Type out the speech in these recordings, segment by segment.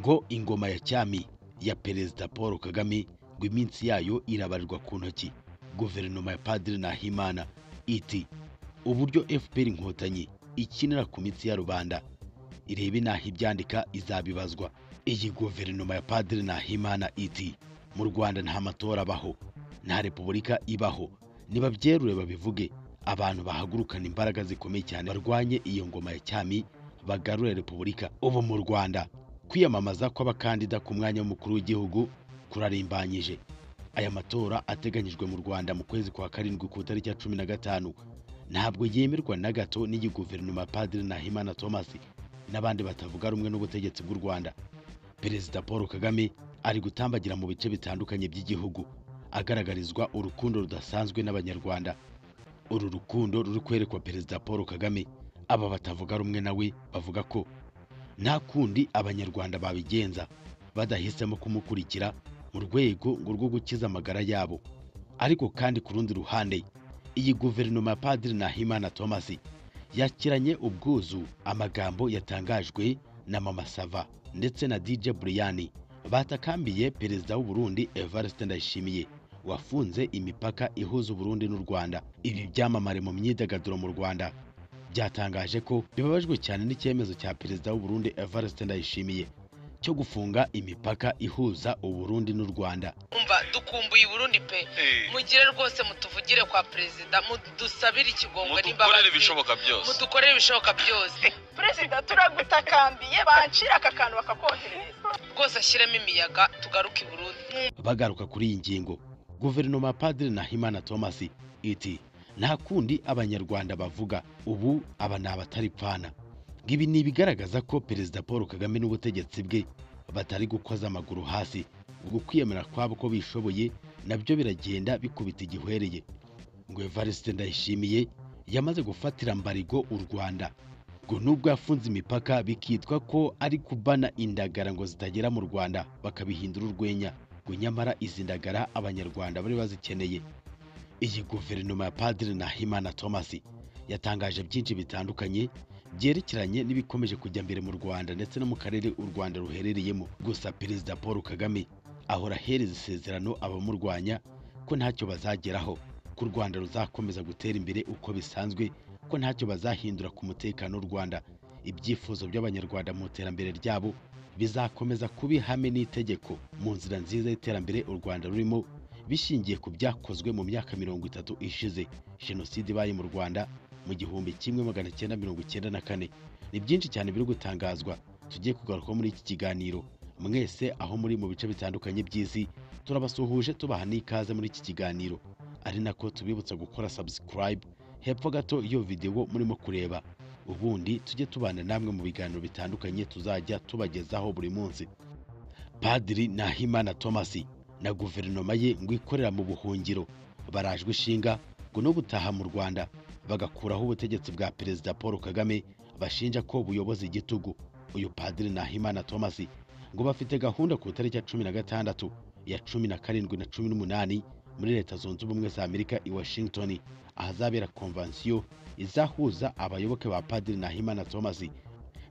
ko ingoma ya cyami ya perezida paul kagame ngo iminsi yayo irabarirwa ku ntoki guverinoma ya padiri nahimana iti uburyo fpr inkotanyi ikinira ku mitsi ya rubanda irebe naho ibyandika izabibazwa iyi guverinoma ya padiri nahimana iti mu rwanda nta matora abaho nta repubulika ibaho nibabyerure babivuge abantu bahagurukana imbaraga zikomeye cyane barwanye iyo ngoma ya cyami bagarure repubulika ubu mu rwanda kwiyamamaza kw'abakandida ku mwanya w'umukuru w'igihugu kurarimbanyije aya matora ateganyijwe mu rwanda mu kwezi kwa karindwi ku itariki ya cumi na gatanu ntabwo yemerwa na gato n'iyi guverinoma ya padiri nahimana thomas n'abandi batavuga rumwe n'ubutegetsi bw'u rwanda perezida paul kagame ari gutambagira mu bice bitandukanye by'igihugu agaragarizwa urukundo rudasanzwe n'abanyarwanda uru rukundo ruri kwerekwa perezida paul kagame aba batavuga rumwe nawe bavuga ko nta kundi abanyarwanda babigenza badahisemo kumukurikira mu rwego ngo rwo gukiza amagara yabo ariko kandi ku rundi ruhande iyi guverinoma ya padiri nahimana thomas yakiranye ubwuzu amagambo yatangajwe na mama sava ndetse na dj buriyani batakambiye perezida w'u Burundi evariste ndayishimiye wafunze imipaka ihuza uburundi n'u rwanda ibi byamamare mu myidagaduro mu rwanda byatangaje ko bibabajwe cyane n'icyemezo cya perezida w'u Burundi evariste ndayishimiye cyo gufunga imipaka ihuza uburundi n'u rwanda umva dukumbuye i burundi pe mugire rwose mutuvugire kwa perezida mudusabire ikigongo mudukorere ibishoboka byose mudukorere ibishoboka byose perezida turagutakambiye bancira aka kantu bakakoherereza rwose ashyiremo imiyaga tugaruke i burundi bagaruka kuri iyi ngingo guverinoma ya padiri nahimana thomas iti nta kundi abanyarwanda bavuga ubu aba ni abataripfana ibi ni ibigaragaza ko perezida paul kagame n'ubutegetsi bwe batari gukoza amaguru hasi ubwo kwiyemera kwabo ko bishoboye nabyo biragenda bikubita igihwereye ngo evariste ndayishimiye yamaze gufatira mbarigo u rwanda ngo nubwo yafunze imipaka bikitwa ko ari kubana indagara ngo zitagera mu rwanda bakabihindura urwenya ngo nyamara izi ndagara abanyarwanda bari bazikeneye iyi guverinoma ya padiri nahimana thomas yatangaje byinshi bitandukanye byerekeranye n'ibikomeje kujya mbere mu rwanda ndetse no mu karere u rwanda ruherereyemo gusa perezida paul kagame ahora ahereza isezerano abamurwanya ko ntacyo bazageraho ko u rwanda ruzakomeza gutera imbere uko bisanzwe ko ntacyo bazahindura ku mutekano w'u rwanda ibyifuzo by'abanyarwanda mu iterambere ryabo bizakomeza kuba ihame n'itegeko mu nzira nziza y'iterambere u rwanda rurimo bishingiye ku byakozwe mu myaka mirongo itatu ishize jenoside ibaye mu rwanda mu gihumbi kimwe magana cyenda mirongo icyenda na kane ni byinshi cyane biri gutangazwa tugiye kugarukaho muri iki kiganiro mwese aho muri mu bice bitandukanye by'isi turabasuhuje tubaha n'ikaze muri iki kiganiro ari nako tubibutsa gukora subscribe hepfo gato iyo videwo murimo kureba ubundi tujye tubana namwe mu biganiro bitandukanye tuzajya tubagezaho buri munsi padiri nahimana thomas na guverinoma ye ngo ikorera mu buhungiro barajwe ishinga ngo no gutaha mu rwanda bagakuraho ubutegetsi bwa perezida paul kagame bashinja ko buyoboza igitugu uyu padiri nahimana thomas ngo bafite gahunda ku itariki ya cumi na gatandatu ya cumi na karindwi na cumi n'umunani muri leta zunze ubumwe za amerika i washington ahazabera konvansiyo izahuza abayoboke ba padiri nahimana thomas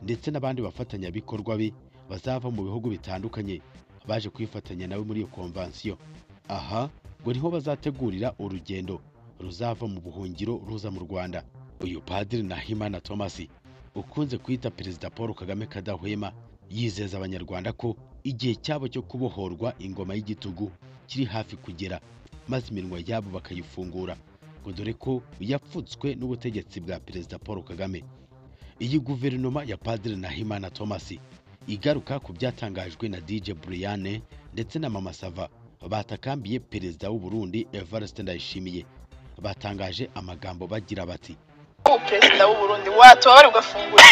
ndetse n'abandi bafatanyabikorwa be bazava mu bihugu bitandukanye baje kwifatanya nawe muri iyo konvansiyo aha ngo niho bazategurira urugendo ruzava mu buhungiro ruza mu rwanda uyu padiri nahimana thomas ukunze kwita perezida paul kagame kadahwema yizeza abanyarwanda ko igihe cyabo cyo kubohorwa ingoma y'igitugu kiri hafi kugera maze iminwa yabo bakayifungura ngo dore ko yapfutswe n'ubutegetsi bwa perezida paul kagame iyi guverinoma ya padiri nahimana thomas igaruka ku byatangajwe na dj buriyane ndetse na mama sava batakambiye perezida w'u Burundi evariste ndayishimiye batangaje amagambo bagira bati ubu perezida w'u Burundi watuba ugafungura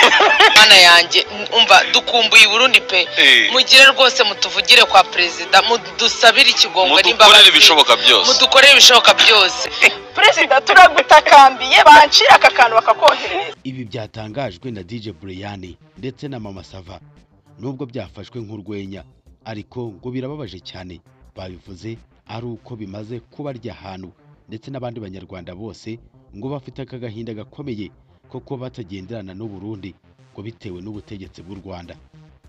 mana yanjye umva dukumbuye i burundi pe mugire rwose mutuvugire kwa perezida mudusabire ikigongo mudukorere ibishoboka byose mudukorere ibishoboka byose perezida turagutakambiye bancira aka kantu bakakoherereza ibi byatangajwe na dj buriyani ndetse na mama sava nubwo byafashwe nk'urwenya ariko ngo birababaje cyane babivuze ari uko bimaze kubarya ahantu ndetse n'abandi banyarwanda bose ngo bafite aka gahinda gakomeye ko kuba batagenderana n'u Burundi ngo bitewe n'ubutegetsi bw'u Rwanda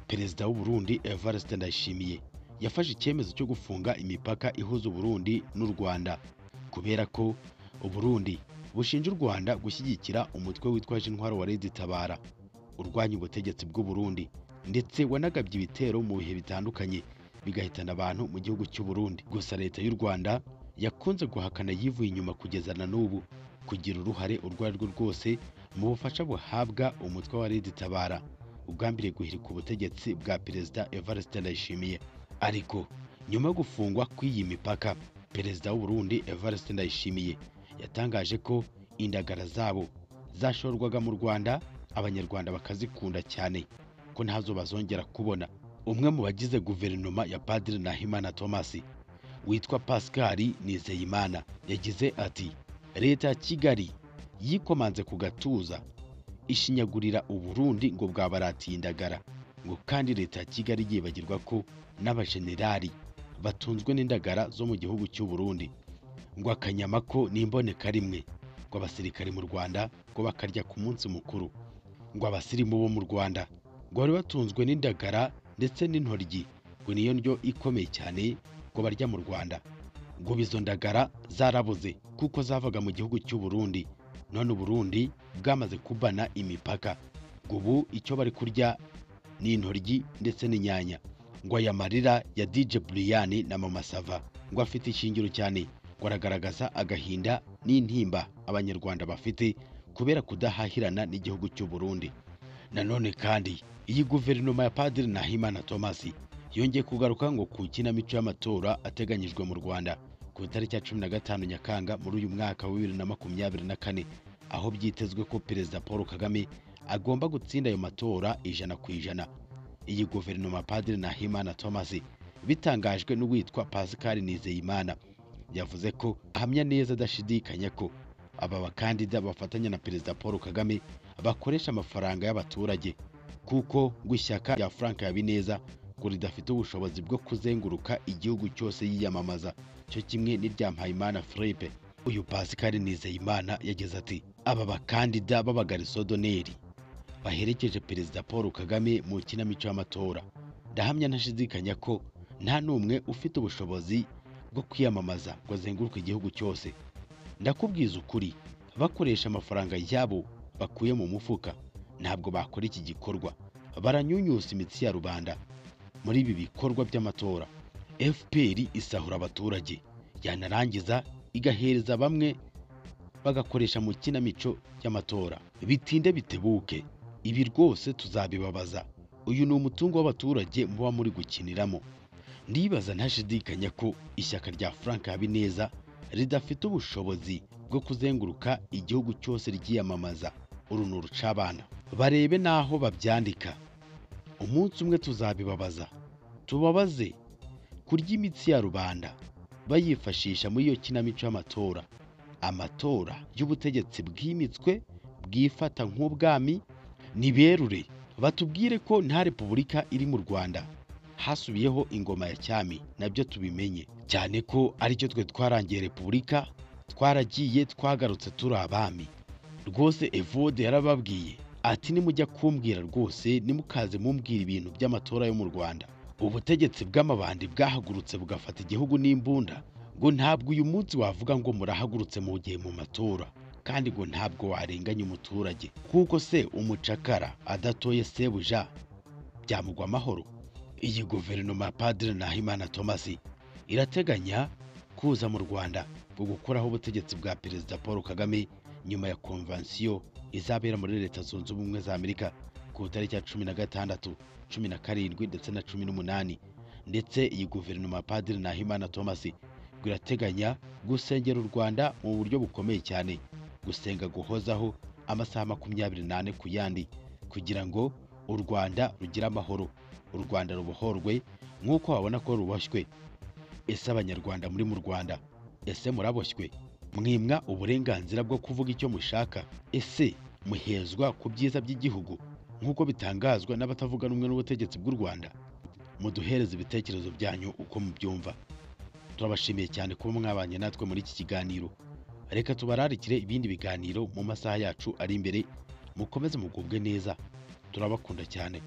perezida w'u Burundi Evariste Ndayishimiye yafashe icyemezo cyo gufunga imipaka ihuza Uburundi n'u Rwanda kubera ko Uburundi bushinja u Rwanda gushyigikira umutwe witwaje intwaro wa Lady Tabara urwanya ubutegetsi bw'u Burundi ndetse wanagabye ibitero mu bihe bitandukanye bigahitana abantu mu gihugu cy'u Burundi gusa leta y'u Rwanda yakunze guhakana yivuye inyuma kugeza na n'ubu kugira uruhare urwo ari rwo rwose mu bufasha buhabwa umutwe wa Lady Tabara ugambiriye guhirika ubutegetsi bwa perezida Evariste Ndayishimiye ariko nyuma yo gufungwa kw'iyi mipaka perezida w'u Burundi Evariste Ndayishimiye yatangaje ko indagara zabo zashorwaga mu Rwanda abanyarwanda bakazikunda cyane ko ntazo bazongera kubona umwe mu bagize guverinoma ya Padiri Nahimana Thomas witwa Pascal Nizeyimana yagize ati leta ya Kigali yikomanze ku gatuza ishinyagurira Uburundi ngo bwabaratiye indagara ngo kandi leta ya Kigali yibagirwa ko n'abajenerali batunzwe n'indagara zo mu gihugu cy'u Burundi ngo akanyama ko n'imboneka rimwe ngo abasirikare mu Rwanda ngo bakarya ku munsi mukuru ngo abasirimu bo mu Rwanda ngo bari batunzwe n'indagara ndetse n'intoryi ngo niyo ndyo ikomeye cyane ngo barya mu Rwanda ngo izo ndagara zarabuze kuko zavaga mu gihugu cy'u Burundi none Uburundi bwamaze kubana imipaka ngo ubu icyo bari kurya ni intoryi ndetse n'inyanya ngo aya marira ya DJ Brian na Mama Sava ngo afite ishingiro cyane ngo aragaragaza agahinda n'intimba abanyarwanda bafite kubera kudahahirana n'igihugu cy'u Burundi nanone kandi iyi guverinoma ya Padiri Nahimana Thomas yongeye kugaruka ngo ku kinamico y'amatora ateganyijwe mu Rwanda ku itariki ya cumi na gatanu Nyakanga muri uyu mwaka wa bibiri na makumyabiri na kane aho byitezwe ko Perezida Paul Kagame agomba gutsinda ayo matora ijana ku ijana iyi guverinoma ya Padiri Nahimana Thomas bitangajwe n'uwitwa Pascal Nizeyimana yavuze ko ahamya neza adashidikanya ko aba bakandida bafatanya na Perezida Paul Kagame bakoresha amafaranga y'abaturage kuko ngo ishyaka rya Frank Habineza ngo ridafite ubushobozi bwo kuzenguruka igihugu cyose yiyamamaza cyo kimwe n'irya Mpayimana Philippe uyu Pascal Nizeyimana yagize ati aba bakandida b'abagarisodoneri baherekeje Perezida Paul Kagame mu kinamico y'amatora ndahamya ntashidikanya ko nta n'umwe ufite ubushobozi bwo kwiyamamaza ngo azenguruke igihugu cyose ndakubwiza ukuri bakoresha amafaranga yabo bakuye mu mufuka ntabwo bakora iki gikorwa baranyunyusa imitsi ya rubanda muri ibi bikorwa by'amatora fpr isahura abaturage yanarangiza igahereza bamwe bagakoresha mu kinamico y'amatora bitinde bitebuke ibi rwose tuzabibabaza uyu ni umutungo w'abaturage muba muri gukiniramo ndibaza ntashidikanya ko ishyaka rya frank habineza ridafite ubushobozi bwo kuzenguruka igihugu cyose ryiyamamaza uru ni urucabana barebe n'aho babyandika umunsi umwe tuzabibabaza tubabaze kurya imitsi ya rubanda bayifashisha muri iyo kinamico y'amatora amatora y'ubutegetsi bwimitswe bwifata nk'ubwami niberure batubwire ko nta repubulika iri mu rwanda hasubiyeho ingoma ya cyami nabyo tubimenye cyane ko aricyo twe twarangiye repubulika twaragiye twagarutse turi abami rwose evode yarababwiye ati nimujya kumbwira rwose nimukaze mumbwira ibintu by'amatora yo mu rwanda ubutegetsi bw'amabandi bwahagurutse bugafata igihugu n'imbunda ngo ntabwo uyu munsi wavuga ngo murahagurutse mu gihe mu matora kandi ngo ntabwo warenganya umuturage kuko se umucakara adatoye sebuja byamugwa amahoro iyi guverinoma ya Padiri Nahimana Thomas irateganya kuza mu Rwanda bwo gukuraho ubutegetsi bwa Perezida Paul Kagame nyuma ya konvansiyo izabera muri Leta Zunze Ubumwe za Amerika ku itariki ya cumi na gatandatu cumi na karindwi ndetse na cumi n'umunani ndetse iyi guverinoma ya Padiri Nahimana Thomas ngo irateganya gusengera u Rwanda mu buryo bukomeye cyane gusenga guhozaho amasaha makumyabiri n'ane ku yandi kugira ngo u Rwanda rugire amahoro u Rwanda rubohorwe nk'uko babona ko ruboshywe ese abanyarwanda muri mu Rwanda ese muraboshywe mwimwa uburenganzira bwo kuvuga icyo mushaka ese muhezwa ku byiza by'igihugu nk'uko bitangazwa n'abatavuga rumwe n'ubutegetsi bw'u Rwanda muduhereze ibitekerezo byanyu uko mubyumva turabashimiye cyane kuba mwabanye natwe muri iki kiganiro reka tubararikire ibindi biganiro mu masaha yacu ari imbere mukomeze mugubwe neza turabakunda cyane